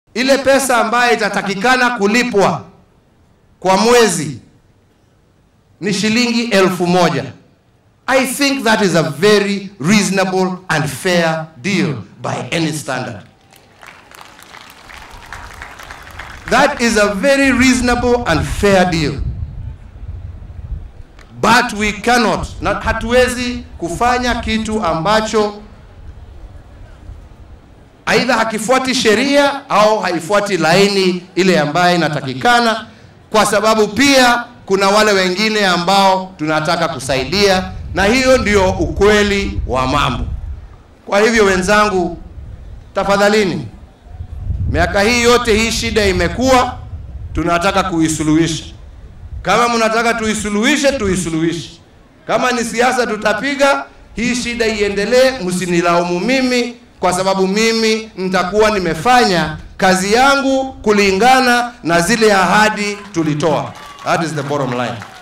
ile pesa ambayo itatakikana kulipwa kwa mwezi ni shilingi elfu moja. I think that is a very reasonable and fair deal by any standard. That is a very reasonable and fair deal. But we cannot, na hatuwezi kufanya kitu ambacho aidha hakifuati sheria au haifuati laini ile ambayo inatakikana, kwa sababu pia kuna wale wengine ambao tunataka kusaidia, na hiyo ndio ukweli wa mambo. Kwa hivyo wenzangu, tafadhalini, miaka hii yote hii shida imekuwa, tunataka kuisuluhisha. Kama mnataka tuisuluhishe, tuisuluhishe. Kama ni siasa tutapiga hii shida iendelee, msinilaumu mimi kwa sababu mimi nitakuwa nimefanya kazi yangu kulingana na zile ahadi tulitoa. That is the bottom line.